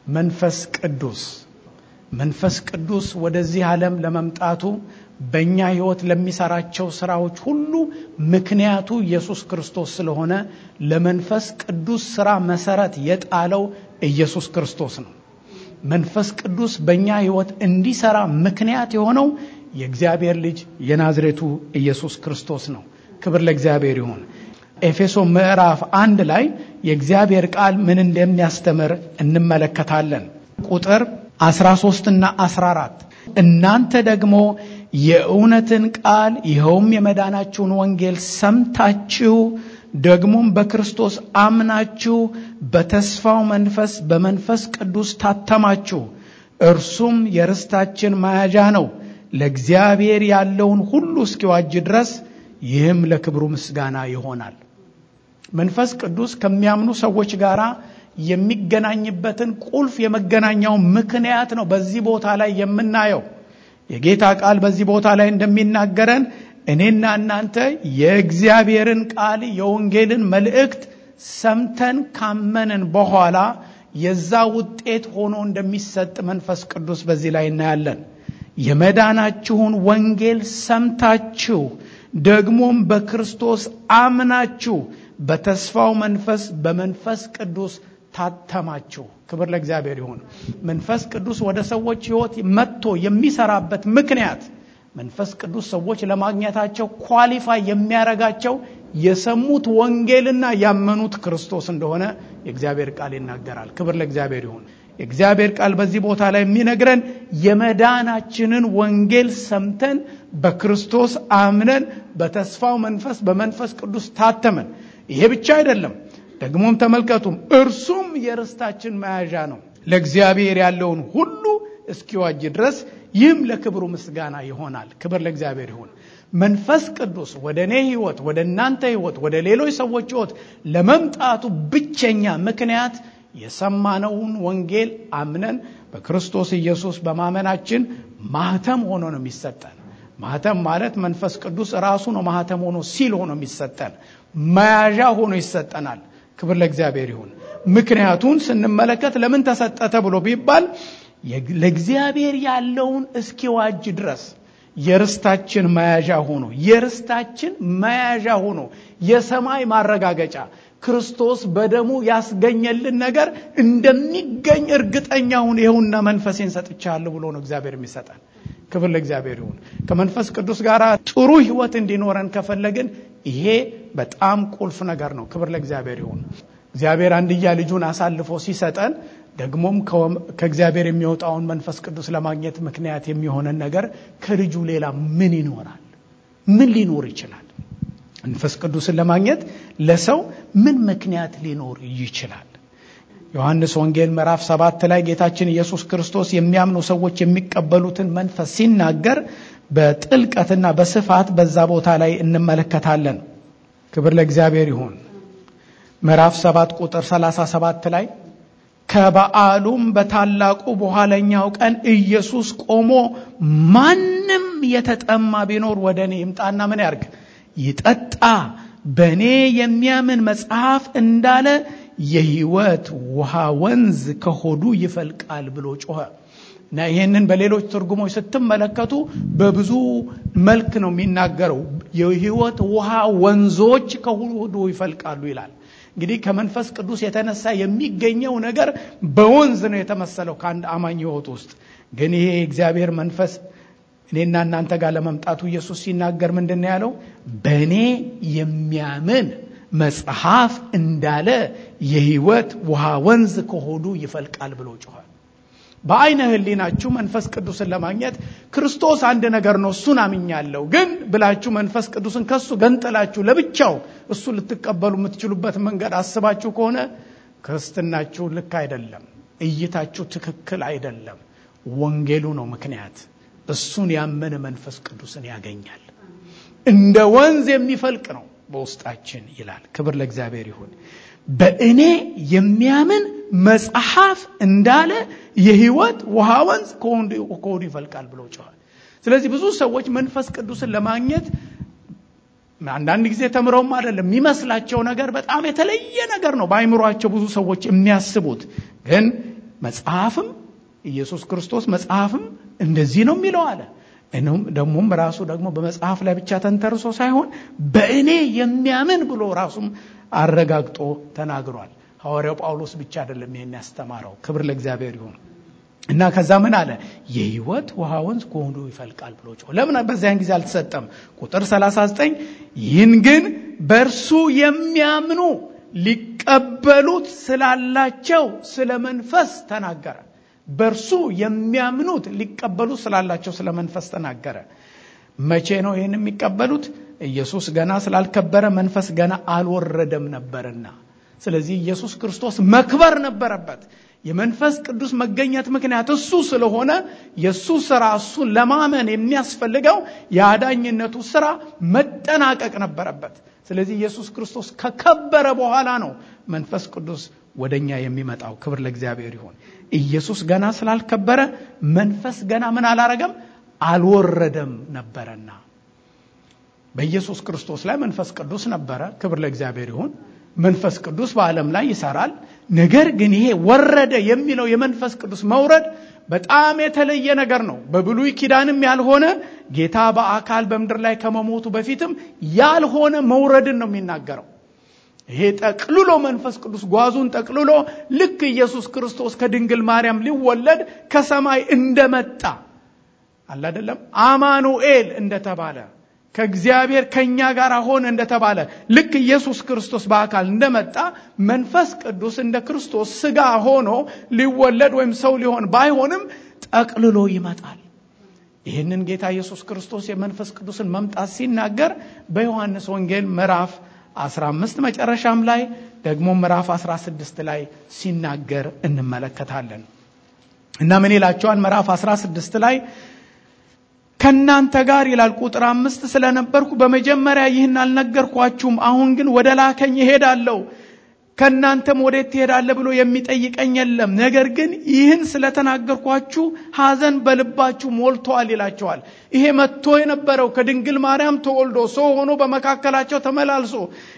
መንፈስ ቅዱስ መንፈስ ቅዱስ ወደዚህ ዓለም ለመምጣቱ በእኛ ሕይወት ለሚሰራቸው ስራዎች ሁሉ ምክንያቱ ኢየሱስ ክርስቶስ ስለሆነ ለመንፈስ ቅዱስ ስራ መሰረት የጣለው ኢየሱስ ክርስቶስ ነው። መንፈስ ቅዱስ በእኛ ሕይወት እንዲሰራ ምክንያት የሆነው የእግዚአብሔር ልጅ የናዝሬቱ ኢየሱስ ክርስቶስ ነው። ክብር ለእግዚአብሔር ይሁን። ኤፌሶ ምዕራፍ አንድ ላይ የእግዚአብሔር ቃል ምን እንደሚያስተምር እንመለከታለን። ቁጥር 13 እና 14 እናንተ ደግሞ የእውነትን ቃል ይኸውም የመዳናችሁን ወንጌል ሰምታችሁ ደግሞም በክርስቶስ አምናችሁ በተስፋው መንፈስ በመንፈስ ቅዱስ ታተማችሁ። እርሱም የርስታችን መያዣ ነው ለእግዚአብሔር ያለውን ሁሉ እስኪዋጅ ድረስ ይህም ለክብሩ ምስጋና ይሆናል። መንፈስ ቅዱስ ከሚያምኑ ሰዎች ጋር የሚገናኝበትን ቁልፍ የመገናኛው ምክንያት ነው በዚህ ቦታ ላይ የምናየው። የጌታ ቃል በዚህ ቦታ ላይ እንደሚናገረን እኔና እናንተ የእግዚአብሔርን ቃል የወንጌልን መልእክት ሰምተን ካመንን በኋላ የዛ ውጤት ሆኖ እንደሚሰጥ መንፈስ ቅዱስ በዚህ ላይ እናያለን። የመዳናችሁን ወንጌል ሰምታችሁ ደግሞም በክርስቶስ አምናችሁ በተስፋው መንፈስ በመንፈስ ቅዱስ ታተማችሁ። ክብር ለእግዚአብሔር ይሁን። መንፈስ ቅዱስ ወደ ሰዎች ሕይወት መጥቶ የሚሰራበት ምክንያት መንፈስ ቅዱስ ሰዎች ለማግኘታቸው ኳሊፋይ የሚያረጋቸው የሰሙት ወንጌልና ያመኑት ክርስቶስ እንደሆነ የእግዚአብሔር ቃል ይናገራል። ክብር ለእግዚአብሔር ይሁን። የእግዚአብሔር ቃል በዚህ ቦታ ላይ የሚነግረን የመዳናችንን ወንጌል ሰምተን በክርስቶስ አምነን በተስፋው መንፈስ በመንፈስ ቅዱስ ታተመን። ይሄ ብቻ አይደለም። ደግሞም ተመልከቱም እርሱም የርስታችን መያዣ ነው ለእግዚአብሔር ያለውን ሁሉ እስኪዋጅ ድረስ ይህም ለክብሩ ምስጋና ይሆናል። ክብር ለእግዚአብሔር ይሁን። መንፈስ ቅዱስ ወደ እኔ ህይወት፣ ወደ እናንተ ህይወት፣ ወደ ሌሎች ሰዎች ህይወት ለመምጣቱ ብቸኛ ምክንያት የሰማነውን ወንጌል አምነን በክርስቶስ ኢየሱስ በማመናችን ማህተም ሆኖ ነው የሚሰጠን። ማህተም ማለት መንፈስ ቅዱስ ራሱ ነው ማህተም ሆኖ ሲል ሆኖ የሚሰጠን መያዣ ሆኖ ይሰጠናል። ክብር ለእግዚአብሔር ይሁን። ምክንያቱን ስንመለከት ለምን ተሰጠ ተብሎ ቢባል ለእግዚአብሔር ያለውን እስኪዋጅ ድረስ የርስታችን መያዣ ሆኖ የርስታችን መያዣ ሆኖ የሰማይ ማረጋገጫ ክርስቶስ በደሙ ያስገኘልን ነገር እንደሚገኝ እርግጠኛ ሁን፣ ይኸውና መንፈሴን ሰጥቻለሁ ብሎ ነው እግዚአብሔር የሚሰጠን። ክብር ለእግዚአብሔር ይሁን። ከመንፈስ ቅዱስ ጋር ጥሩ ህይወት እንዲኖረን ከፈለግን ይሄ በጣም ቁልፍ ነገር ነው። ክብር ለእግዚአብሔር ይሁን። እግዚአብሔር አንድያ ልጁን አሳልፎ ሲሰጠን ደግሞም ከእግዚአብሔር የሚወጣውን መንፈስ ቅዱስ ለማግኘት ምክንያት የሚሆነን ነገር ከልጁ ሌላ ምን ይኖራል? ምን ሊኖር ይችላል? መንፈስ ቅዱስን ለማግኘት ለሰው ምን ምክንያት ሊኖር ይችላል? ዮሐንስ ወንጌል ምዕራፍ ሰባት ላይ ጌታችን ኢየሱስ ክርስቶስ የሚያምኑ ሰዎች የሚቀበሉትን መንፈስ ሲናገር በጥልቀትና በስፋት በዛ ቦታ ላይ እንመለከታለን። ክብር ለእግዚአብሔር ይሁን። ምዕራፍ ሰባት ቁጥር 37 ላይ ከበዓሉም በታላቁ በኋለኛው ቀን ኢየሱስ ቆሞ ማንም የተጠማ ቢኖር ወደ እኔ ይምጣና ምን ያርግ? ይጠጣ። በእኔ የሚያምን መጽሐፍ እንዳለ የሕይወት ውሃ ወንዝ ከሆዱ ይፈልቃል ብሎ ጮኸ እና ይሄንን በሌሎች ትርጉሞች ስትመለከቱ በብዙ መልክ ነው የሚናገረው። የሕይወት ውሃ ወንዞች ከሆዱ ይፈልቃሉ ይላል። እንግዲህ ከመንፈስ ቅዱስ የተነሳ የሚገኘው ነገር በወንዝ ነው የተመሰለው ከአንድ አማኝ ሕይወት ውስጥ። ግን ይሄ የእግዚአብሔር መንፈስ እኔና እናንተ ጋር ለመምጣቱ ኢየሱስ ሲናገር ምንድን ነው ያለው? በእኔ የሚያምን መጽሐፍ እንዳለ የሕይወት ውሃ ወንዝ ከሆዱ ይፈልቃል ብሎ ጮኋል። በአይነ ህሊናችሁ መንፈስ ቅዱስን ለማግኘት ክርስቶስ አንድ ነገር ነው፣ እሱን አምኛለሁ። ግን ብላችሁ መንፈስ ቅዱስን ከሱ ገንጥላችሁ ለብቻው እሱ ልትቀበሉ የምትችሉበት መንገድ አስባችሁ ከሆነ ክርስትናችሁ ልክ አይደለም፣ እይታችሁ ትክክል አይደለም። ወንጌሉ ነው ምክንያት። እሱን ያመነ መንፈስ ቅዱስን ያገኛል። እንደ ወንዝ የሚፈልቅ ነው በውስጣችን ይላል። ክብር ለእግዚአብሔር ይሁን። በእኔ የሚያምን መጽሐፍ እንዳለ የሕይወት ውሃ ወንዝ ከሆዱ ይፈልቃል ብሎ ጮኋል። ስለዚህ ብዙ ሰዎች መንፈስ ቅዱስን ለማግኘት አንዳንድ ጊዜ ተምረውም አይደለም የሚመስላቸው ነገር በጣም የተለየ ነገር ነው በአይምሯቸው ብዙ ሰዎች የሚያስቡት። ግን መጽሐፍም ኢየሱስ ክርስቶስ መጽሐፍም እንደዚህ ነው የሚለው አለ። ደግሞም ራሱ ደግሞ በመጽሐፍ ላይ ብቻ ተንተርሶ ሳይሆን በእኔ የሚያምን ብሎ ራሱም አረጋግጦ ተናግሯል። ሐዋርያው ጳውሎስ ብቻ አይደለም ይህን ያስተማረው። ክብር ለእግዚአብሔር ይሁን እና ከዛ ምን አለ? የህይወት ውሃ ወንዝ ከሆዱ ይፈልቃል ብሎ ጮኸ። ለምን በዚያን ጊዜ አልተሰጠም? ቁጥር 39 ይህን ግን በእርሱ የሚያምኑ ሊቀበሉት ስላላቸው ስለ መንፈስ ተናገረ። በእርሱ የሚያምኑት ሊቀበሉት ስላላቸው ስለ መንፈስ ተናገረ። መቼ ነው ይህን የሚቀበሉት? ኢየሱስ ገና ስላልከበረ መንፈስ ገና አልወረደም ነበርና። ስለዚህ ኢየሱስ ክርስቶስ መክበር ነበረበት። የመንፈስ ቅዱስ መገኘት ምክንያት እሱ ስለሆነ የእሱ ስራ እሱን ለማመን የሚያስፈልገው የአዳኝነቱ ስራ መጠናቀቅ ነበረበት። ስለዚህ ኢየሱስ ክርስቶስ ከከበረ በኋላ ነው መንፈስ ቅዱስ ወደኛ የሚመጣው። ክብር ለእግዚአብሔር ይሁን። ኢየሱስ ገና ስላልከበረ መንፈስ ገና ምን አላረገም አልወረደም ነበረና በኢየሱስ ክርስቶስ ላይ መንፈስ ቅዱስ ነበረ። ክብር ለእግዚአብሔር ይሁን። መንፈስ ቅዱስ በዓለም ላይ ይሰራል። ነገር ግን ይሄ ወረደ የሚለው የመንፈስ ቅዱስ መውረድ በጣም የተለየ ነገር ነው። በብሉይ ኪዳንም ያልሆነ ጌታ በአካል በምድር ላይ ከመሞቱ በፊትም ያልሆነ መውረድን ነው የሚናገረው። ይሄ ጠቅልሎ መንፈስ ቅዱስ ጓዙን ጠቅልሎ ልክ ኢየሱስ ክርስቶስ ከድንግል ማርያም ሊወለድ ከሰማይ እንደመጣ አለ አይደለም፣ አማኑኤል እንደተባለ ከእግዚአብሔር ከእኛ ጋር ሆነ እንደተባለ ልክ ኢየሱስ ክርስቶስ በአካል እንደመጣ መንፈስ ቅዱስ እንደ ክርስቶስ ስጋ ሆኖ ሊወለድ ወይም ሰው ሊሆን ባይሆንም ጠቅልሎ ይመጣል። ይህንን ጌታ ኢየሱስ ክርስቶስ የመንፈስ ቅዱስን መምጣት ሲናገር በዮሐንስ ወንጌል ምዕራፍ 15 መጨረሻም ላይ ደግሞ ምዕራፍ 16 ላይ ሲናገር እንመለከታለን እና ምን ይላቸዋል? ምዕራፍ 16 ላይ ከእናንተ ጋር ይላል ቁጥር አምስት ስለነበርኩ በመጀመሪያ ይህን አልነገርኳችሁም። አሁን ግን ወደ ላከኝ እሄዳለሁ፣ ከእናንተም ወዴት ትሄዳለህ ብሎ የሚጠይቀኝ የለም። ነገር ግን ይህን ስለተናገርኳችሁ ሐዘን በልባችሁ ሞልተዋል ይላቸዋል። ይሄ መጥቶ የነበረው ከድንግል ማርያም ተወልዶ ሰው ሆኖ በመካከላቸው ተመላልሶ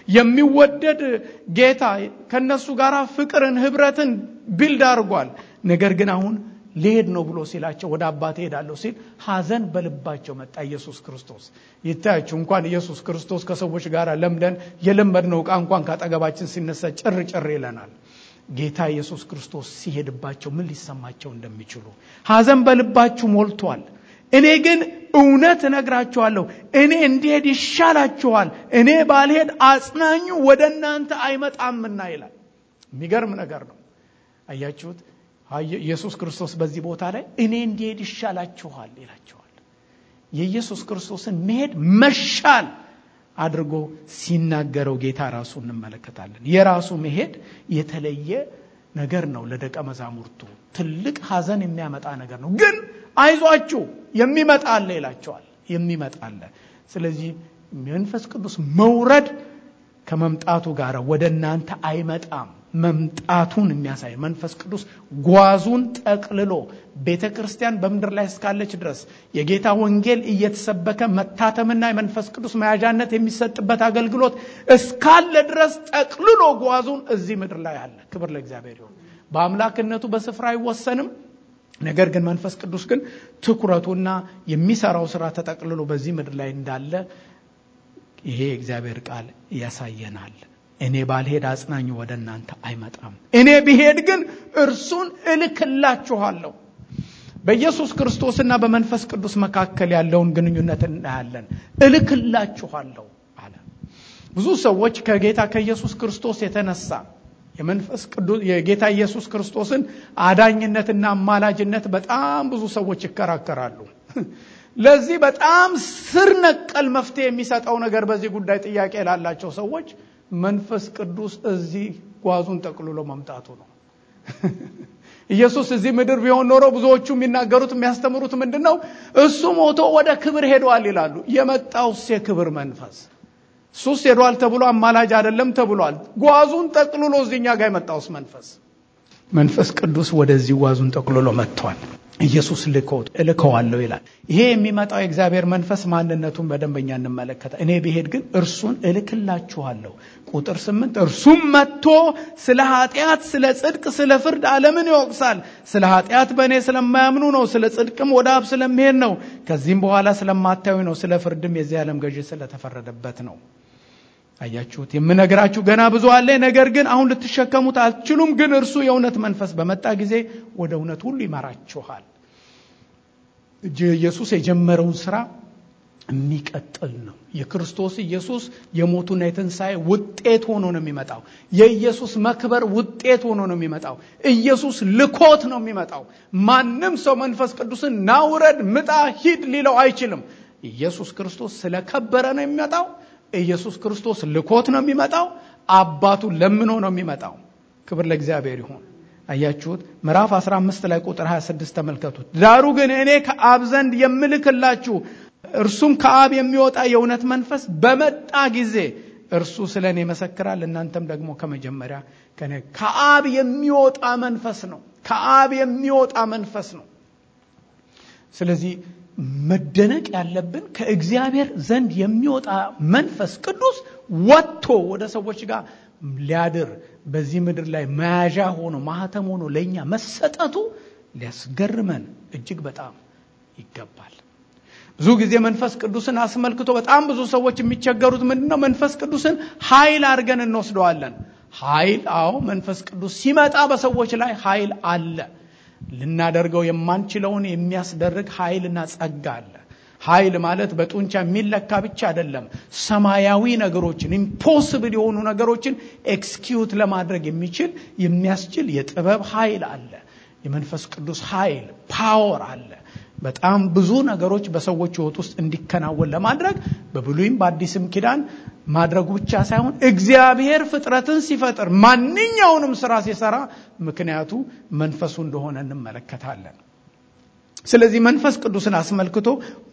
የሚወደድ ጌታ ከነሱ ጋር ፍቅርን፣ ህብረትን ቢልድ አድርጓል። ነገር ግን አሁን ሊሄድ ነው ብሎ ሲላቸው ወደ አባቴ ሄዳለሁ ሲል ሐዘን በልባቸው መጣ። ኢየሱስ ክርስቶስ ይታያችሁ። እንኳን ኢየሱስ ክርስቶስ ከሰዎች ጋር ለምደን የለመድነው ዕቃ እንኳን ካጠገባችን ሲነሳ ጭር ጭር ይለናል። ጌታ ኢየሱስ ክርስቶስ ሲሄድባቸው ምን ሊሰማቸው እንደሚችሉ ሐዘን በልባችሁ ሞልቷል። እኔ ግን እውነት እነግራችኋለሁ፣ እኔ እንዲሄድ ይሻላችኋል። እኔ ባልሄድ አጽናኙ ወደ እናንተ አይመጣምና ይላል። የሚገርም ነገር ነው። አያችሁት? ኢየሱስ ክርስቶስ በዚህ ቦታ ላይ እኔ እንዲሄድ ይሻላችኋል ይላቸዋል። የኢየሱስ ክርስቶስን መሄድ መሻል አድርጎ ሲናገረው ጌታ ራሱ እንመለከታለን። የራሱ መሄድ የተለየ ነገር ነው። ለደቀ መዛሙርቱ ትልቅ ሐዘን የሚያመጣ ነገር ነው። ግን አይዟችሁ የሚመጣ አለ ይላቸዋል። የሚመጣ አለ። ስለዚህ መንፈስ ቅዱስ መውረድ ከመምጣቱ ጋር ወደ እናንተ አይመጣም መምጣቱን የሚያሳይ መንፈስ ቅዱስ ጓዙን ጠቅልሎ ቤተ ክርስቲያን በምድር ላይ እስካለች ድረስ የጌታ ወንጌል እየተሰበከ መታተምና የመንፈስ ቅዱስ መያዣነት የሚሰጥበት አገልግሎት እስካለ ድረስ ጠቅልሎ ጓዙን እዚህ ምድር ላይ አለ። ክብር ለእግዚአብሔር ይሁን። በአምላክነቱ በስፍራ አይወሰንም። ነገር ግን መንፈስ ቅዱስ ግን ትኩረቱና የሚሰራው ስራ ተጠቅልሎ በዚህ ምድር ላይ እንዳለ ይሄ የእግዚአብሔር ቃል ያሳየናል። እኔ ባልሄድ አጽናኙ ወደ እናንተ አይመጣም። እኔ ብሄድ ግን እርሱን እልክላችኋለሁ። በኢየሱስ ክርስቶስና በመንፈስ ቅዱስ መካከል ያለውን ግንኙነት እናያለን። እልክላችኋለሁ አለ። ብዙ ሰዎች ከጌታ ከኢየሱስ ክርስቶስ የተነሳ የመንፈስ ቅዱስ የጌታ ኢየሱስ ክርስቶስን አዳኝነትና አማላጅነት በጣም ብዙ ሰዎች ይከራከራሉ። ለዚህ በጣም ስር ነቀል መፍትሄ የሚሰጠው ነገር በዚህ ጉዳይ ጥያቄ ላላቸው ሰዎች መንፈስ ቅዱስ እዚህ ጓዙን ጠቅልሎ መምጣቱ ነው። ኢየሱስ እዚህ ምድር ቢሆን ኖሮ ብዙዎቹ የሚናገሩት የሚያስተምሩት ምንድን ነው? እሱ ሞቶ ወደ ክብር ሄደዋል ይላሉ። የመጣውስ የክብር መንፈስ እሱስ ሄዷል ተብሎ አማላጅ አይደለም ተብሏል። ጓዙን ጠቅልሎ እዚህኛ ጋር የመጣውስ መንፈስ መንፈስ ቅዱስ ወደዚህ ጓዙን ጠቅልሎ መጥቷል። ኢየሱስ ልኮት እልከዋለሁ ይላል። ይሄ የሚመጣው የእግዚአብሔር መንፈስ ማንነቱን በደንበኛ እንመለከተ። እኔ ብሄድ ግን እርሱን እልክላችኋለሁ። ቁጥር ስምንት እርሱም መጥቶ ስለ ኃጢአት፣ ስለ ጽድቅ፣ ስለ ፍርድ ዓለምን ይወቅሳል። ስለ ኃጢአት በእኔ ስለማያምኑ ነው። ስለ ጽድቅም ወደ አብ ስለሚሄድ ነው። ከዚህም በኋላ ስለማታዩ ነው። ስለ ፍርድም የዚህ ዓለም ገዢ ስለተፈረደበት ነው። አያችሁት? የምነግራችሁ ገና ብዙ አለ፣ ነገር ግን አሁን ልትሸከሙት አትችሉም። ግን እርሱ የእውነት መንፈስ በመጣ ጊዜ ወደ እውነት ሁሉ ይመራችኋል። ኢየሱስ የጀመረውን ስራ የሚቀጥል ነው። የክርስቶስ ኢየሱስ የሞቱና የትንሣኤ ውጤት ሆኖ ነው የሚመጣው። የኢየሱስ መክበር ውጤት ሆኖ ነው የሚመጣው። ኢየሱስ ልኮት ነው የሚመጣው። ማንም ሰው መንፈስ ቅዱስን ናውረድ፣ ምጣ፣ ሂድ ሊለው አይችልም። ኢየሱስ ክርስቶስ ስለከበረ ነው የሚመጣው። ኢየሱስ ክርስቶስ ልኮት ነው የሚመጣው። አባቱ ለምኖ ነው የሚመጣው። ክብር ለእግዚአብሔር ይሁን። አያችሁት? ምዕራፍ 15 ላይ ቁጥር 26 ተመልከቱት። ዳሩ ግን እኔ ከአብ ዘንድ የምልክላችሁ እርሱም ከአብ የሚወጣ የእውነት መንፈስ በመጣ ጊዜ እርሱ ስለ እኔ ይመሰክራል። እናንተም ደግሞ ከመጀመሪያ ከኔ ከአብ የሚወጣ መንፈስ ነው። ከአብ የሚወጣ መንፈስ ነው። ስለዚህ መደነቅ ያለብን ከእግዚአብሔር ዘንድ የሚወጣ መንፈስ ቅዱስ ወጥቶ ወደ ሰዎች ጋር ሊያድር በዚህ ምድር ላይ መያዣ ሆኖ ማህተም ሆኖ ለእኛ መሰጠቱ ሊያስገርመን እጅግ በጣም ይገባል። ብዙ ጊዜ መንፈስ ቅዱስን አስመልክቶ በጣም ብዙ ሰዎች የሚቸገሩት ምንድን ነው? መንፈስ ቅዱስን ኃይል አድርገን እንወስደዋለን። ኃይል፣ አዎ መንፈስ ቅዱስ ሲመጣ በሰዎች ላይ ኃይል አለ። ልናደርገው የማንችለውን የሚያስደርግ ኃይልና ጸጋ አለ። ኃይል ማለት በጡንቻ የሚለካ ብቻ አይደለም። ሰማያዊ ነገሮችን ኢምፖስብል የሆኑ ነገሮችን ኤክስኪዩት ለማድረግ የሚችል የሚያስችል የጥበብ ኃይል አለ። የመንፈስ ቅዱስ ኃይል ፓወር አለ። በጣም ብዙ ነገሮች በሰዎች ሕይወት ውስጥ እንዲከናወን ለማድረግ በብሉይም በአዲስም ኪዳን ማድረጉ ብቻ ሳይሆን እግዚአብሔር ፍጥረትን ሲፈጥር ማንኛውንም ስራ ሲሰራ ምክንያቱ መንፈሱ እንደሆነ እንመለከታለን። ስለዚህ መንፈስ ቅዱስን አስመልክቶ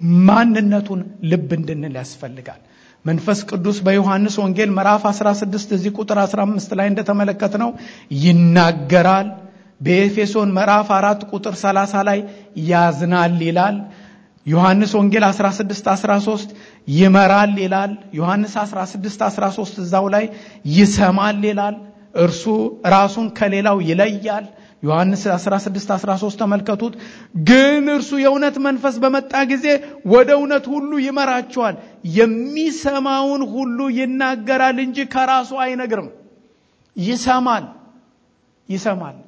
ማንነቱን ልብ እንድንል ያስፈልጋል። መንፈስ ቅዱስ በዮሐንስ ወንጌል ምዕራፍ 16 እዚህ ቁጥር 15 ላይ እንደተመለከትነው ይናገራል። በኤፌሶን ምዕራፍ 4 ቁጥር 30 ላይ ያዝናል ይላል። ዮሐንስ ወንጌል 16 13 ይመራል ይላል። ዮሐንስ 16 13 እዛው ላይ ይሰማል ይላል። እርሱ ራሱን ከሌላው ይለያል። ዮሐንስ 16 13 ተመልከቱት። ግን እርሱ የእውነት መንፈስ በመጣ ጊዜ ወደ እውነት ሁሉ ይመራቸዋል። የሚሰማውን ሁሉ ይናገራል እንጂ ከራሱ አይነግርም። ይሰማል ይሰማል።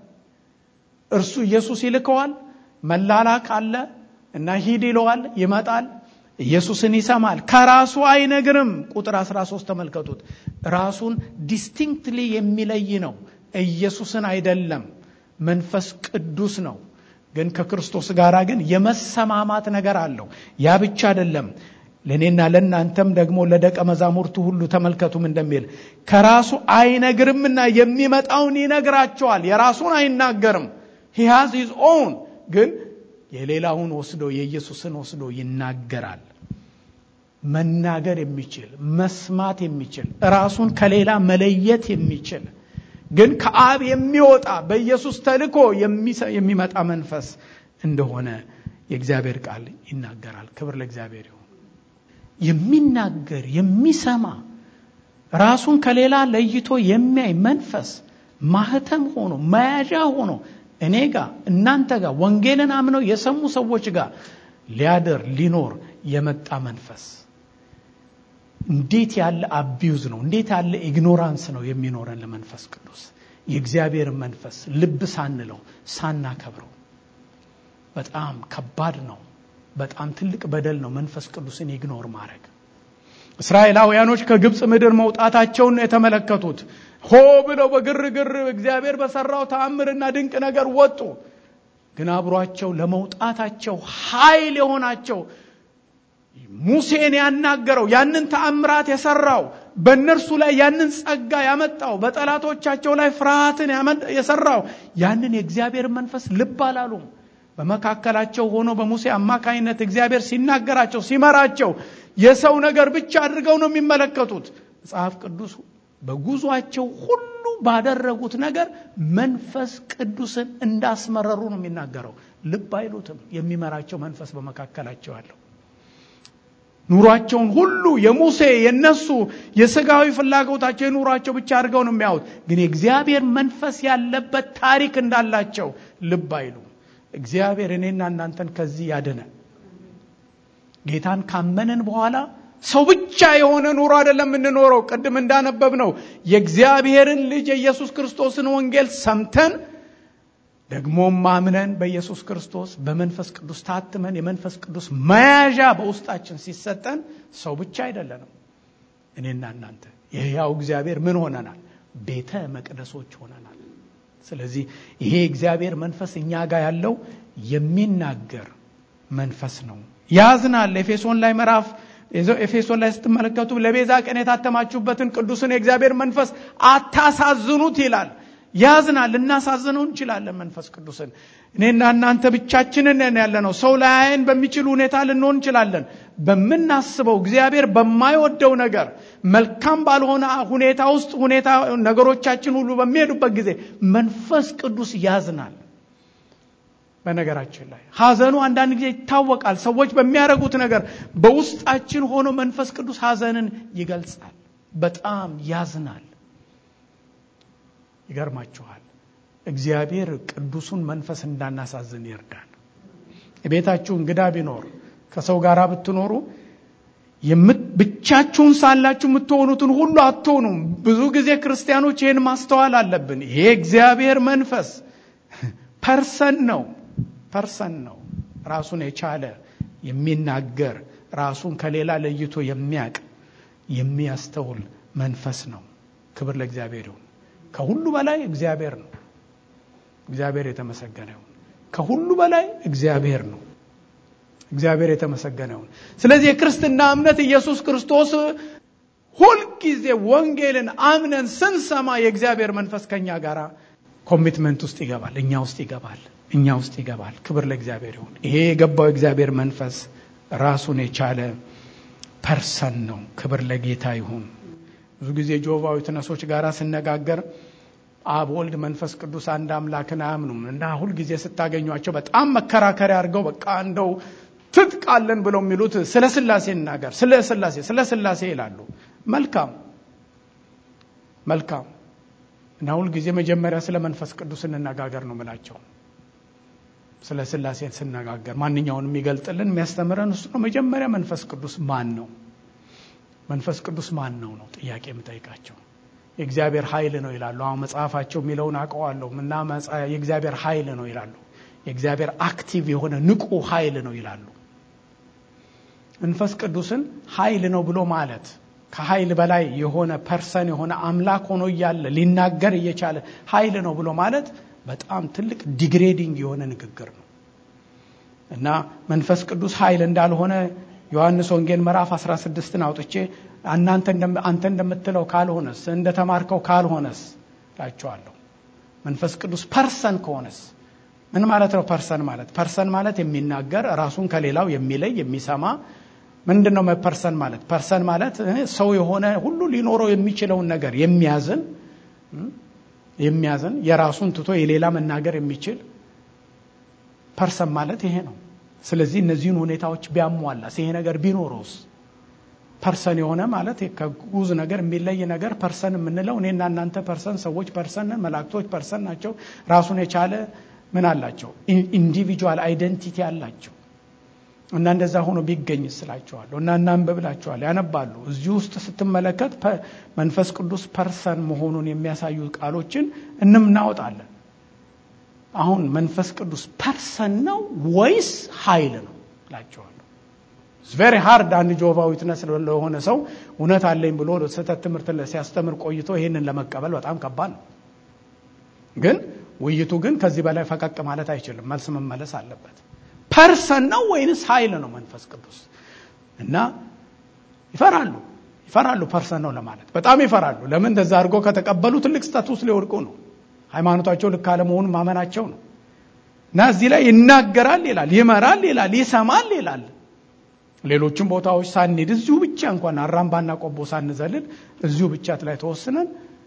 እርሱ ኢየሱስ ይልከዋል። መላላክ አለ እና ሂድ ይለዋል፣ ይመጣል። ኢየሱስን ይሰማል፣ ከራሱ አይነግርም። ቁጥር 13 ተመልከቱት። ራሱን ዲስቲንክትሊ የሚለይ ነው። ኢየሱስን አይደለም፣ መንፈስ ቅዱስ ነው። ግን ከክርስቶስ ጋር ግን የመሰማማት ነገር አለው። ያ ብቻ አይደለም። ለእኔና ለእናንተም ደግሞ ለደቀ መዛሙርቱ ሁሉ ተመልከቱም እንደሚል ከራሱ አይነግርምና የሚመጣውን ይነግራቸዋል። የራሱን አይናገርም። ሂ ሃዝ ሂዝ ኦውን ግን የሌላውን ወስዶ የኢየሱስን ወስዶ ይናገራል። መናገር የሚችል መስማት የሚችል ራሱን ከሌላ መለየት የሚችል ግን ከአብ የሚወጣ በኢየሱስ ተልኮ የሚመጣ መንፈስ እንደሆነ የእግዚአብሔር ቃል ይናገራል። ክብር ለእግዚአብሔር ይሁን። የሚናገር የሚሰማ ራሱን ከሌላ ለይቶ የሚያይ መንፈስ ማህተም ሆኖ መያዣ ሆኖ እኔ ጋር እናንተ ጋር ወንጌልን አምነው የሰሙ ሰዎች ጋር ሊያደር ሊኖር የመጣ መንፈስ እንዴት ያለ አቢዩዝ ነው! እንዴት ያለ ኢግኖራንስ ነው የሚኖረን ለመንፈስ ቅዱስ የእግዚአብሔርን መንፈስ ልብ ሳንለው ሳናከብረው በጣም ከባድ ነው። በጣም ትልቅ በደል ነው መንፈስ ቅዱስን ኢግኖር ማድረግ። እስራኤላውያኖች ከግብፅ ምድር መውጣታቸውን ነው የተመለከቱት። ሆ ብለው በግርግር እግዚአብሔር በሰራው ተአምርና ድንቅ ነገር ወጡ። ግን አብሯቸው ለመውጣታቸው ኃይል የሆናቸው ሙሴን ያናገረው ያንን ተአምራት የሰራው በእነርሱ ላይ ያንን ጸጋ ያመጣው በጠላቶቻቸው ላይ ፍርሃትን የሰራው ያንን የእግዚአብሔር መንፈስ ልብ አላሉም። በመካከላቸው ሆኖ በሙሴ አማካይነት እግዚአብሔር ሲናገራቸው ሲመራቸው የሰው ነገር ብቻ አድርገው ነው የሚመለከቱት። መጽሐፍ ቅዱስ በጉዟቸው ሁሉ ባደረጉት ነገር መንፈስ ቅዱስን እንዳስመረሩ ነው የሚናገረው። ልብ አይሉትም። የሚመራቸው መንፈስ በመካከላቸው አለው። ኑሯቸውን ሁሉ የሙሴ የነሱ የስጋዊ ፍላጎታቸው የኑሯቸው ብቻ አድርገው ነው የሚያዩት። ግን የእግዚአብሔር መንፈስ ያለበት ታሪክ እንዳላቸው ልብ አይሉ። እግዚአብሔር እኔና እናንተን ከዚህ ያድነን። ጌታን ካመንን በኋላ ሰው ብቻ የሆነ ኑሮ አይደለም የምንኖረው። ቅድም እንዳነበብ ነው የእግዚአብሔርን ልጅ የኢየሱስ ክርስቶስን ወንጌል ሰምተን ደግሞም ማምነን በኢየሱስ ክርስቶስ በመንፈስ ቅዱስ ታትመን የመንፈስ ቅዱስ መያዣ በውስጣችን ሲሰጠን ሰው ብቻ አይደለንም። እኔና እናንተ የሕያው እግዚአብሔር ምን ሆነናል? ቤተ መቅደሶች ሆነናል። ስለዚህ ይሄ እግዚአብሔር መንፈስ እኛ ጋር ያለው የሚናገር መንፈስ ነው። ያዝናል። ኤፌሶን ላይ ምዕራፍ ኤፌሶን ላይ ስትመለከቱ ለቤዛ ቀን የታተማችሁበትን ቅዱስን የእግዚአብሔር መንፈስ አታሳዝኑት ይላል። ያዝናል። ልናሳዝነው እንችላለን መንፈስ ቅዱስን። እኔና እናንተ ብቻችንን ያለ ነው። ሰው ላያየን በሚችል ሁኔታ ልንሆን እንችላለን። በምናስበው እግዚአብሔር በማይወደው ነገር መልካም ባልሆነ ሁኔታ ውስጥ ሁኔታ ነገሮቻችን ሁሉ በሚሄዱበት ጊዜ መንፈስ ቅዱስ ያዝናል። በነገራችን ላይ ሐዘኑ አንዳንድ ጊዜ ይታወቃል። ሰዎች በሚያደርጉት ነገር በውስጣችን ሆኖ መንፈስ ቅዱስ ሐዘንን ይገልጻል። በጣም ያዝናል። ይገርማችኋል። እግዚአብሔር ቅዱሱን መንፈስ እንዳናሳዝን ይርዳል። ቤታችሁ እንግዳ ቢኖር ከሰው ጋር ብትኖሩ ብቻችሁን ሳላችሁ የምትሆኑትን ሁሉ አትሆኑም። ብዙ ጊዜ ክርስቲያኖች ይህን ማስተዋል አለብን። ይሄ እግዚአብሔር መንፈስ ፐርሰን ነው ፐርሰን ነው። ራሱን የቻለ የሚናገር ራሱን ከሌላ ለይቶ የሚያቅ የሚያስተውል መንፈስ ነው። ክብር ለእግዚአብሔር ይሁን። ከሁሉ በላይ እግዚአብሔር ነው። እግዚአብሔር የተመሰገነ ይሁን። ከሁሉ በላይ እግዚአብሔር ነው። እግዚአብሔር የተመሰገነ ይሁን። ስለዚህ የክርስትና እምነት ኢየሱስ ክርስቶስ ሁልጊዜ ወንጌልን አምነን ስንሰማ የእግዚአብሔር መንፈስ ከኛ ጋር ኮሚትመንት ውስጥ ይገባል፣ እኛ ውስጥ ይገባል፣ እኛ ውስጥ ይገባል። ክብር ለእግዚአብሔር ይሁን። ይሄ የገባው የእግዚአብሔር መንፈስ ራሱን የቻለ ፐርሰን ነው። ክብር ለጌታ ይሁን። ብዙ ጊዜ ጆቫዊ ትነሶች ጋር ስነጋገር አብ፣ ወልድ፣ መንፈስ ቅዱስ አንድ አምላክን አያምኑም እና ሁልጊዜ ስታገኟቸው በጣም መከራከሪያ አድርገው በቃ እንደው ትጥቃለን ብለው የሚሉት ስለ ስላሴ እናገር ስለ ስላሴ ስለ ስላሴ ይላሉ። መልካም መልካም እና ሁልጊዜ መጀመሪያ ስለ መንፈስ ቅዱስ እንነጋገር ነው ምላቸው። ስለ ስላሴን ስነጋገር ማንኛውንም የሚገልጥልን የሚያስተምረን እሱ ነው። መጀመሪያ መንፈስ ቅዱስ ማን ነው? መንፈስ ቅዱስ ማን ነው ነው ጥያቄ የምጠይቃቸው። የእግዚአብሔር ኃይል ነው ይላሉ። አሁን መጽሐፋቸው የሚለውን አውቀዋለሁ እና የእግዚአብሔር ኃይል ነው ይላሉ። የእግዚአብሔር አክቲቭ የሆነ ንቁ ኃይል ነው ይላሉ። መንፈስ ቅዱስን ኃይል ነው ብሎ ማለት ከኃይል በላይ የሆነ ፐርሰን የሆነ አምላክ ሆኖ እያለ ሊናገር እየቻለ ኃይል ነው ብሎ ማለት በጣም ትልቅ ዲግሬዲንግ የሆነ ንግግር ነው እና መንፈስ ቅዱስ ኃይል እንዳልሆነ ዮሐንስ ወንጌል ምዕራፍ 16ን አውጥቼ እናንተ አንተ እንደምትለው ካልሆነስ እንደተማርከው ካልሆነስ ላቸዋለሁ። መንፈስ ቅዱስ ፐርሰን ከሆነስ ምን ማለት ነው? ፐርሰን ማለት ፐርሰን ማለት የሚናገር ራሱን ከሌላው የሚለይ የሚሰማ ምንድን ነው? ፐርሰን ማለት ፐርሰን ማለት ሰው የሆነ ሁሉ ሊኖረው የሚችለውን ነገር የሚያዝን የሚያዝን የራሱን ትቶ የሌላ መናገር የሚችል ፐርሰን ማለት ይሄ ነው። ስለዚህ እነዚህን ሁኔታዎች ቢያሟላስ ይሄ ነገር ቢኖረውስ ፐርሰን የሆነ ማለት ከጉዝ ነገር የሚለይ ነገር ፐርሰን የምንለው እኔና እናንተ ፐርሰን ሰዎች ፐርሰን መላእክቶች ፐርሰን ናቸው። ራሱን የቻለ ምን አላቸው? ኢንዲቪጁዋል አይደንቲቲ አላቸው። እና እንደዛ ሆኖ ቢገኝ ስላቸዋለሁ እና እናንብብላቸዋል ያነባሉ። እዚህ ውስጥ ስትመለከት መንፈስ ቅዱስ ፐርሰን መሆኑን የሚያሳዩ ቃሎችን እንምናወጣለን። አሁን መንፈስ ቅዱስ ፐርሰን ነው ወይስ ኃይል ነው እላቸዋለሁ። ቬሪ ሃርድ አንድ ጆቫ ዊትነስ ለሆነ ሰው እውነት አለኝ ብሎ ስህተት ትምህርት ሲያስተምር ቆይቶ ይህንን ለመቀበል በጣም ከባድ ነው። ግን ውይይቱ ግን ከዚህ በላይ ፈቀቅ ማለት አይችልም። መልስ መመለስ አለበት። ፐርሰን ነው ወይንስ ኃይል ነው መንፈስ ቅዱስ? እና ይፈራሉ ይፈራሉ። ፐርሰን ነው ለማለት በጣም ይፈራሉ። ለምን እንደዛ አድርጎ ከተቀበሉ ትልቅ ስታቱስ ሊወድቁ ነው። ሃይማኖታቸው ልክ አለመሆኑን ማመናቸው ነው። እና እዚህ ላይ ይናገራል ይላል፣ ይመራል ይላል፣ ይሰማል ይላል። ሌሎችም ቦታዎች ሳንሄድ እዚሁ ብቻ እንኳን አራምባና ቆቦ ሳንዘልል እዚሁ ብቻ ላይ ተወስነን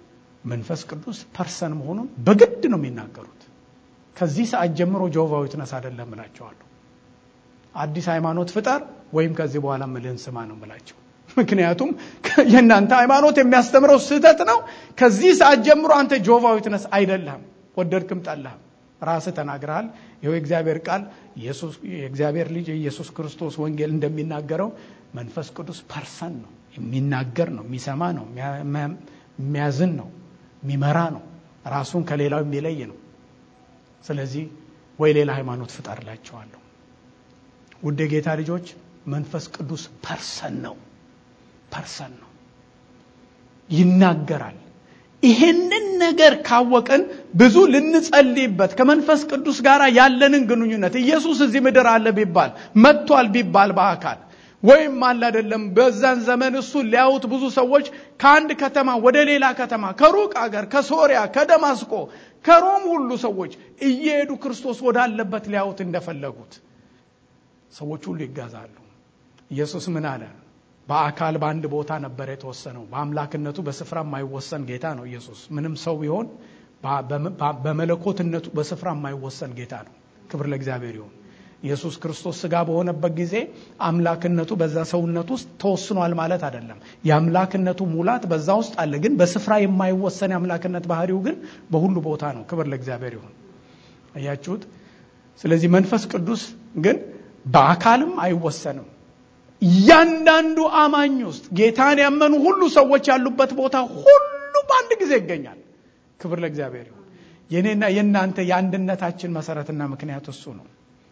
መንፈስ ቅዱስ ፐርሰን መሆኑን በግድ ነው የሚናገሩት። ከዚህ ሰዓት ጀምሮ ጆቫ ዊትነስ አይደለም እላቸዋለሁ። አዲስ ሃይማኖት ፍጠር ወይም ከዚህ በኋላ ምልህን ስማ ነው ብላቸው። ምክንያቱም የእናንተ ሃይማኖት የሚያስተምረው ስህተት ነው። ከዚህ ሰዓት ጀምሮ አንተ ጆቫ ዊትነስ አይደለህም፣ ወደድክም ጠላህም ራስህ ተናግረሃል። ይኸው የእግዚአብሔር ቃል የእግዚአብሔር ልጅ የኢየሱስ ክርስቶስ ወንጌል እንደሚናገረው መንፈስ ቅዱስ ፐርሰን ነው፣ የሚናገር ነው፣ የሚሰማ ነው፣ የሚያዝን ነው፣ የሚመራ ነው፣ ራሱን ከሌላው የሚለይ ነው። ስለዚህ ወይ ሌላ ሃይማኖት ፍጠርላቸዋለሁ። ውድ የጌታ ልጆች መንፈስ ቅዱስ ፐርሰን ነው፣ ፐርሰን ነው፣ ይናገራል። ይሄንን ነገር ካወቅን ብዙ ልንጸልይበት ከመንፈስ ቅዱስ ጋር ያለንን ግንኙነት ኢየሱስ እዚህ ምድር አለ ቢባል መጥቷል ቢባል በአካል ወይም አለ አይደለም። በዛን ዘመን እሱን ሊያዩት ብዙ ሰዎች ከአንድ ከተማ ወደ ሌላ ከተማ ከሩቅ አገር ከሶሪያ፣ ከደማስቆ፣ ከሮም ሁሉ ሰዎች እየሄዱ ክርስቶስ ወዳለበት ሊያዩት እንደፈለጉት ሰዎች ሁሉ ይጋዛሉ። ኢየሱስ ምን አለ? በአካል በአንድ ቦታ ነበር የተወሰነው። በአምላክነቱ በስፍራ የማይወሰን ጌታ ነው ኢየሱስ። ምንም ሰው ቢሆን በመለኮትነቱ በስፍራ የማይወሰን ጌታ ነው። ክብር ለእግዚአብሔር ይሁን። ኢየሱስ ክርስቶስ ስጋ በሆነበት ጊዜ አምላክነቱ በዛ ሰውነት ውስጥ ተወስኗል ማለት አይደለም። የአምላክነቱ ሙላት በዛ ውስጥ አለ። ግን በስፍራ የማይወሰን የአምላክነት ባህሪው ግን በሁሉ ቦታ ነው። ክብር ለእግዚአብሔር ይሁን። አያችሁት? ስለዚህ መንፈስ ቅዱስ ግን በአካልም አይወሰንም። እያንዳንዱ አማኝ ውስጥ ጌታን ያመኑ ሁሉ ሰዎች ያሉበት ቦታ ሁሉ በአንድ ጊዜ ይገኛል። ክብር ለእግዚአብሔር ይሁን። የኔና የእናንተ የአንድነታችን መሰረትና ምክንያት እሱ ነው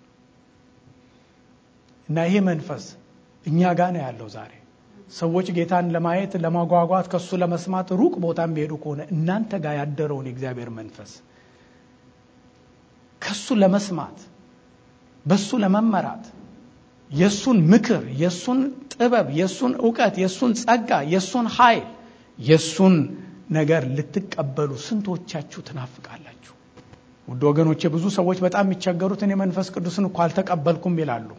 እና ይሄ መንፈስ እኛ ጋር ነው ያለው ዛሬ ሰዎች ጌታን ለማየት ለማጓጓት ከሱ ለመስማት ሩቅ ቦታ የሚሄዱ ከሆነ እናንተ ጋር ያደረውን የእግዚአብሔር መንፈስ ከሱ ለመስማት በሱ ለመመራት የእሱን ምክር፣ የእሱን ጥበብ፣ የእሱን እውቀት፣ የእሱን ጸጋ፣ የእሱን ኃይል፣ የእሱን ነገር ልትቀበሉ ስንቶቻችሁ ትናፍቃላችሁ? ውድ ወገኖቼ ብዙ ሰዎች በጣም የሚቸገሩትን የመንፈስ ቅዱስን እኮ አልተቀበልኩም ይላሉ።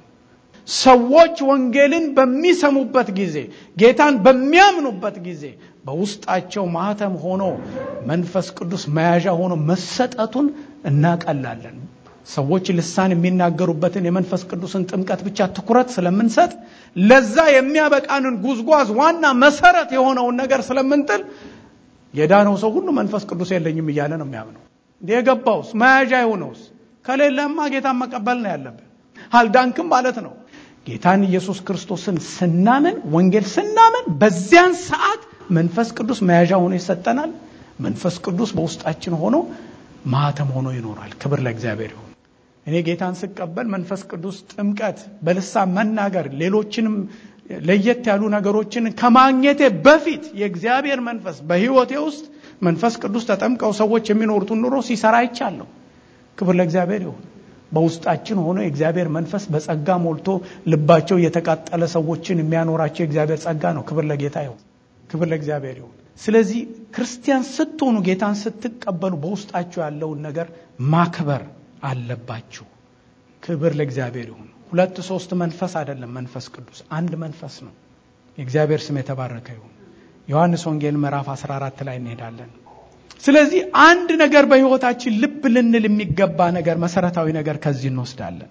ሰዎች ወንጌልን በሚሰሙበት ጊዜ ጌታን በሚያምኑበት ጊዜ በውስጣቸው ማህተም ሆኖ መንፈስ ቅዱስ መያዣ ሆኖ መሰጠቱን እናቀላለን። ሰዎች ልሳን የሚናገሩበትን የመንፈስ ቅዱስን ጥምቀት ብቻ ትኩረት ስለምንሰጥ ለዛ የሚያበቃንን ጉዝጓዝ ዋና መሰረት የሆነውን ነገር ስለምንጥል የዳነው ሰው ሁሉ መንፈስ ቅዱስ የለኝም እያለ ነው የሚያምነው። የገባውስ መያዣ የሆነውስ ከሌለማ ጌታን መቀበል ነው ያለብን። አልዳንክም ማለት ነው። ጌታን ኢየሱስ ክርስቶስን ስናምን ወንጌል ስናምን በዚያን ሰዓት መንፈስ ቅዱስ መያዣ ሆኖ ይሰጠናል። መንፈስ ቅዱስ በውስጣችን ሆኖ ማህተም ሆኖ ይኖራል። ክብር ለእግዚአብሔር ይሁን። እኔ ጌታን ስቀበል መንፈስ ቅዱስ ጥምቀት፣ በልሳን መናገር፣ ሌሎችንም ለየት ያሉ ነገሮችን ከማግኘቴ በፊት የእግዚአብሔር መንፈስ በሕይወቴ ውስጥ መንፈስ ቅዱስ ተጠምቀው ሰዎች የሚኖሩትን ኑሮ ሲሰራ አይቻለሁ። ክብር ለእግዚአብሔር ይሁን። በውስጣችን ሆኖ የእግዚአብሔር መንፈስ በጸጋ ሞልቶ ልባቸው የተቃጠለ ሰዎችን የሚያኖራቸው የእግዚአብሔር ጸጋ ነው። ክብር ለጌታ ይሁን። ክብር ለእግዚአብሔር ይሁን። ስለዚህ ክርስቲያን ስትሆኑ ጌታን ስትቀበሉ በውስጣችሁ ያለውን ነገር ማክበር አለባችሁ። ክብር ለእግዚአብሔር ይሁን። ሁለት ሶስት መንፈስ አይደለም መንፈስ ቅዱስ አንድ መንፈስ ነው። የእግዚአብሔር ስም የተባረከ ይሁን። ዮሐንስ ወንጌል ምዕራፍ 14 ላይ እንሄዳለን። ስለዚህ አንድ ነገር በሕይወታችን ልብ ልንል የሚገባ ነገር መሰረታዊ ነገር ከዚህ እንወስዳለን።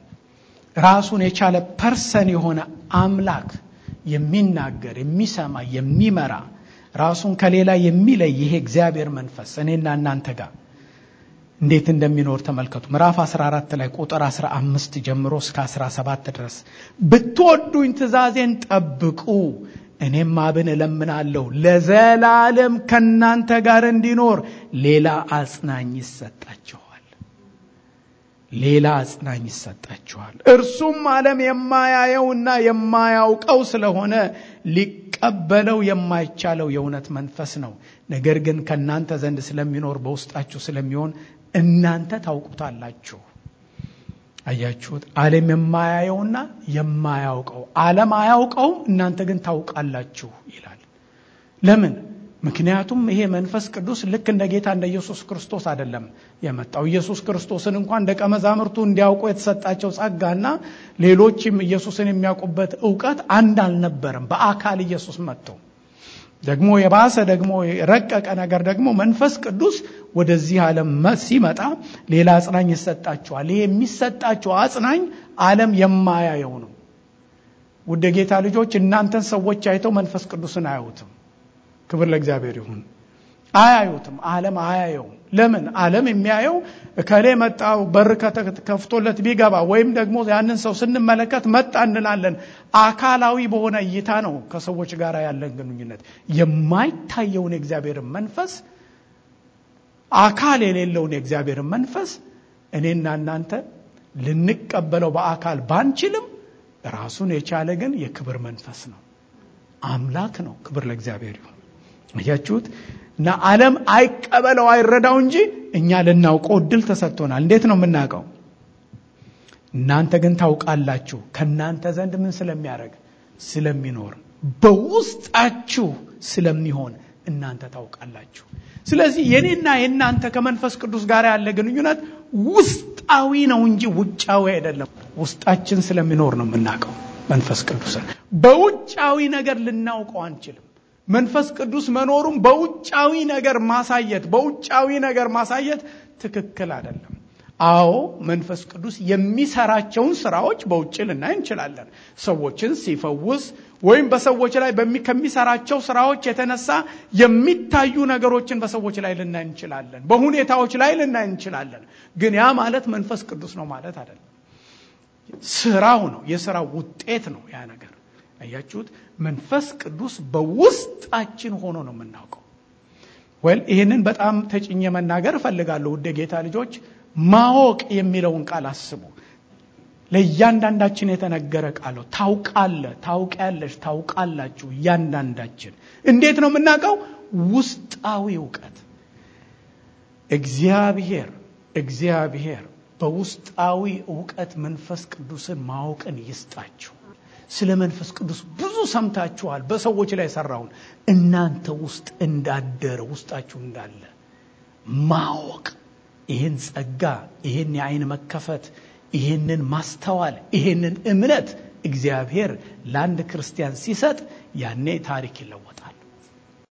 ራሱን የቻለ ፐርሰን የሆነ አምላክ የሚናገር የሚሰማ፣ የሚመራ ራሱን ከሌላ የሚለይ ይሄ እግዚአብሔር መንፈስ እኔና እናንተ ጋር እንዴት እንደሚኖር ተመልከቱ። ምዕራፍ 14 ላይ ቁጥር 15 ጀምሮ እስከ 17 ድረስ ብትወዱኝ ትእዛዜን ጠብቁ እኔም አብን እለምናለሁ ለዘላለም ከእናንተ ጋር እንዲኖር ሌላ አጽናኝ ይሰጣችኋል። ሌላ አጽናኝ ይሰጣችኋል። እርሱም ዓለም የማያየውና የማያውቀው ስለሆነ ሊቀበለው የማይቻለው የእውነት መንፈስ ነው። ነገር ግን ከእናንተ ዘንድ ስለሚኖር በውስጣችሁ ስለሚሆን እናንተ ታውቁታላችሁ። አያችሁት? ዓለም የማያየውና የማያውቀው ዓለም አያውቀውም፣ እናንተ ግን ታውቃላችሁ ይላል። ለምን? ምክንያቱም ይሄ መንፈስ ቅዱስ ልክ እንደ ጌታ እንደ ኢየሱስ ክርስቶስ አይደለም የመጣው። ኢየሱስ ክርስቶስን እንኳን ደቀ መዛሙርቱ እንዲያውቁ የተሰጣቸው ጸጋና ሌሎችም ኢየሱስን የሚያውቁበት እውቀት አንድ አልነበረም። በአካል ኢየሱስ መጥቶ ደግሞ የባሰ ደግሞ የረቀቀ ነገር ደግሞ መንፈስ ቅዱስ ወደዚህ ዓለም ሲመጣ ሌላ አጽናኝ ይሰጣችኋል። ይሄ የሚሰጣችሁ አጽናኝ ዓለም የማያየው ነው። ውድ ጌታ ልጆች እናንተን ሰዎች አይተው መንፈስ ቅዱስን አያዩትም። ክብር ለእግዚአብሔር ይሁን። አያዩትም። ዓለም አያየውም። ለምን? ዓለም የሚያየው እከሌ መጣ በር ከፍቶለት ቢገባ ወይም ደግሞ ያንን ሰው ስንመለከት መጣ እንላለን። አካላዊ በሆነ እይታ ነው ከሰዎች ጋር ያለን ግንኙነት። የማይታየውን የእግዚአብሔርን መንፈስ አካል የሌለውን የእግዚአብሔርን መንፈስ እኔና እናንተ ልንቀበለው በአካል ባንችልም ራሱን የቻለ ግን የክብር መንፈስ ነው። አምላክ ነው። ክብር ለእግዚአብሔር ይሁን። አያችሁት? እና ዓለም አይቀበለው አይረዳው እንጂ እኛ ልናውቀው እድል ተሰጥቶናል። እንዴት ነው የምናውቀው? እናንተ ግን ታውቃላችሁ። ከእናንተ ዘንድ ምን ስለሚያደርግ ስለሚኖር በውስጣችሁ ስለሚሆን እናንተ ታውቃላችሁ። ስለዚህ የኔና የእናንተ ከመንፈስ ቅዱስ ጋር ያለ ግንኙነት ውስጣዊ ነው እንጂ ውጫዊ አይደለም። ውስጣችን ስለሚኖር ነው የምናውቀው መንፈስ ቅዱስን። በውጫዊ ነገር ልናውቀው አንችልም። መንፈስ ቅዱስ መኖሩም በውጫዊ ነገር ማሳየት በውጫዊ ነገር ማሳየት ትክክል አይደለም። አዎ መንፈስ ቅዱስ የሚሰራቸውን ስራዎች በውጭ ልናይ እንችላለን። ሰዎችን ሲፈውስ ወይም በሰዎች ላይ ከሚሰራቸው ስራዎች የተነሳ የሚታዩ ነገሮችን በሰዎች ላይ ልናይ እንችላለን። በሁኔታዎች ላይ ልናይ እንችላለን። ግን ያ ማለት መንፈስ ቅዱስ ነው ማለት አይደለም። ስራው ነው፣ የስራው ውጤት ነው ያ ነገር። አያችሁት? መንፈስ ቅዱስ በውስጣችን ሆኖ ነው የምናውቀው። ወል ይህንን በጣም ተጭኘ መናገር እፈልጋለሁ። ውድ ጌታ ልጆች ማወቅ የሚለውን ቃል አስቡ። ለእያንዳንዳችን የተነገረ ቃል ነው። ታውቃለ፣ ታውቂያለሽ፣ ታውቃላችሁ። እያንዳንዳችን እንዴት ነው የምናውቀው? ውስጣዊ እውቀት እግዚአብሔር እግዚአብሔር በውስጣዊ እውቀት መንፈስ ቅዱስን ማወቅን ይስጣችሁ። ስለ መንፈስ ቅዱስ ብዙ ሰምታችኋል። በሰዎች ላይ የሰራውን እናንተ ውስጥ እንዳደረ ውስጣችሁ እንዳለ ማወቅ ይህን ጸጋ፣ ይህን የአይን መከፈት፣ ይህንን ማስተዋል፣ ይህንን እምነት እግዚአብሔር ለአንድ ክርስቲያን ሲሰጥ ያኔ ታሪክ ይለወጣል።